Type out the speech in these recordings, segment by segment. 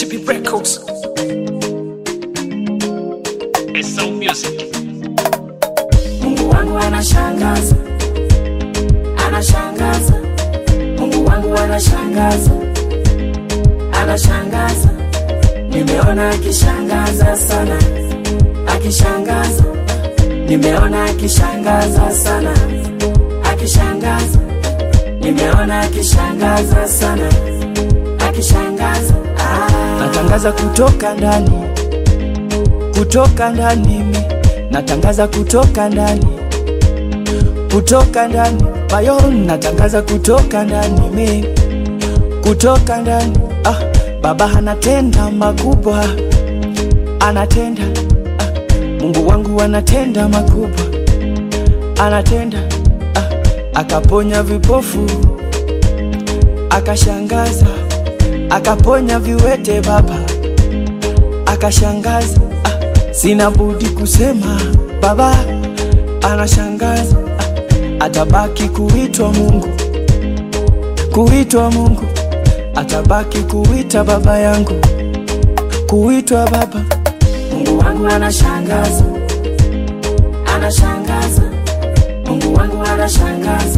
HB Records. SO Music. Mungu wangu anashangaza, anashangaza. Mungu wangu anashangaza, anashangaza. Nimeona akishangaza sana, akishangaza. Nimeona akishangaza sana, akishangaza. Nimeona akishangaza sana, akishangaza. Ah. natangaza kutoka ndani kutoka ndani mi natangaza kutoka ndani kutoka ndani bayo natangaza kutoka ndani mi kutoka ndani ah, baba anatenda makubwa anatenda ah, mungu wangu anatenda makubwa anatenda ah, akaponya vipofu akashangaza akaponya viwete baba akashangaza ah, sina budi kusema baba anashangaza ah, atabaki kuitwa mungu kuitwa mungu atabaki kuita baba yangu kuitwa baba Mungu wangu anashangaza, anashangaza. Mungu wangu anashangaza,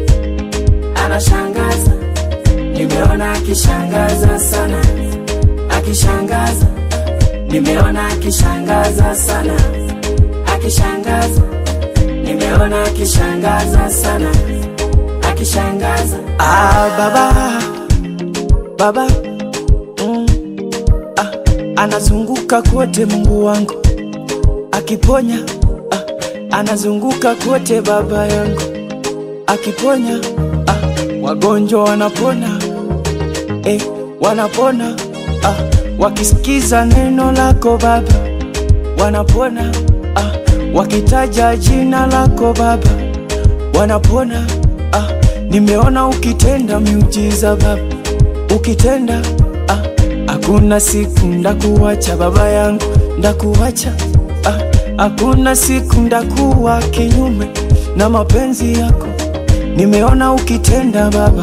anashangaza. Nimeona akishangaza sana, akishangaza. Nimeona akishangaza sana, akishangaza. Nimeona akishangaza sana, akishangaza. ah, baba baba mm, ah, anazunguka kote mungu wangu akiponya ah, anazunguka kote baba yangu akiponya ah, wagonjwa wanapona eh, wanapona ah, wakisikiza neno lako baba wanapona ah, wakitaja jina lako baba wanapona ah, nimeona ukitenda miujiza baba ukitenda ah, hakuna siku ndakuwacha baba yangu ndakuwacha ah, hakuna siku ndakuwa kinyume na mapenzi yako nimeona ukitenda baba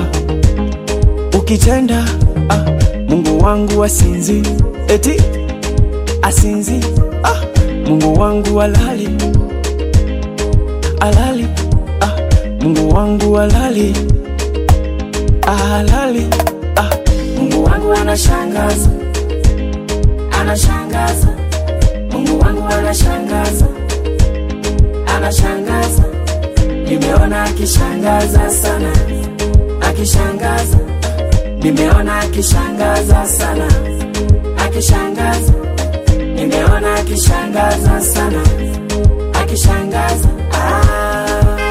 ukitenda ah, mungu wangu asinzi eti asinzi ah, mungu wangu alali alali ah, mungu wangu alali alali ah, Mungu wangu anashangaza, anashangaza. Mungu wangu anashangaza, anashangaza. Nimeona akishangaza sana, akishangaza. Nimeona akishangaza sana, akishangaza. Nimeona akishangaza sana, akishangaza. Ah.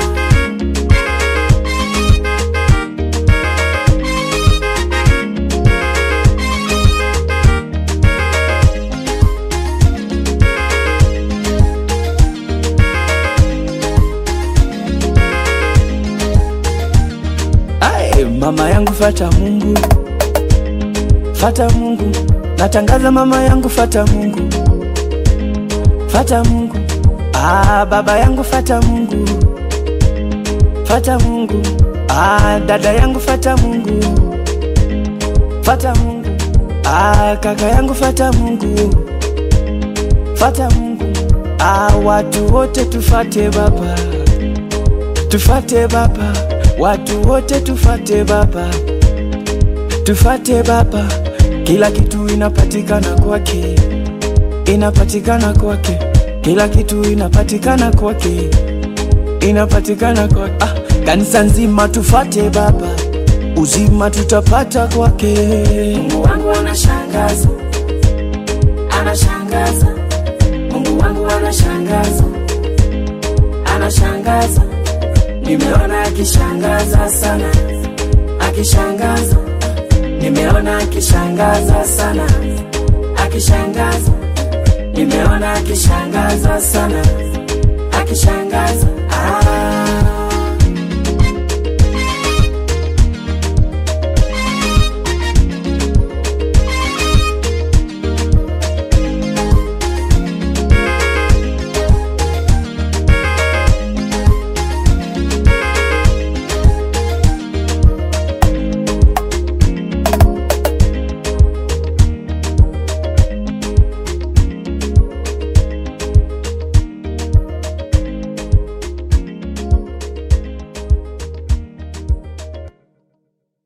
Ae, mama yangu fata Mungu, fata Mungu, natangaza mama yangu fata Mungu, fata Mungu. Ah, baba yangu fata Mungu, fata Mungu. Ah, dada yangu fata Mungu, fata Mungu. Ah, kaka yangu fata Mungu, fata Mungu. Ah, watu wote tufate baba tufate baba, watu wote tufate baba, tufate baba. Kila kitu inapatikana kwake, inapatikana kwake, kila kitu inapatikana kwake, inapatikana kwake. Ah, kanisa nzima tufate baba, uzima tutapata kwake. Mungu wangu anashangaza, anashangaza. Mungu wangu anashangaza, anashangaza. Nimeona akishangaza sana, akishangaza. Nimeona akishangaza sana, akishangaza. Nimeona akishangaza sana, akishangaza. Ah.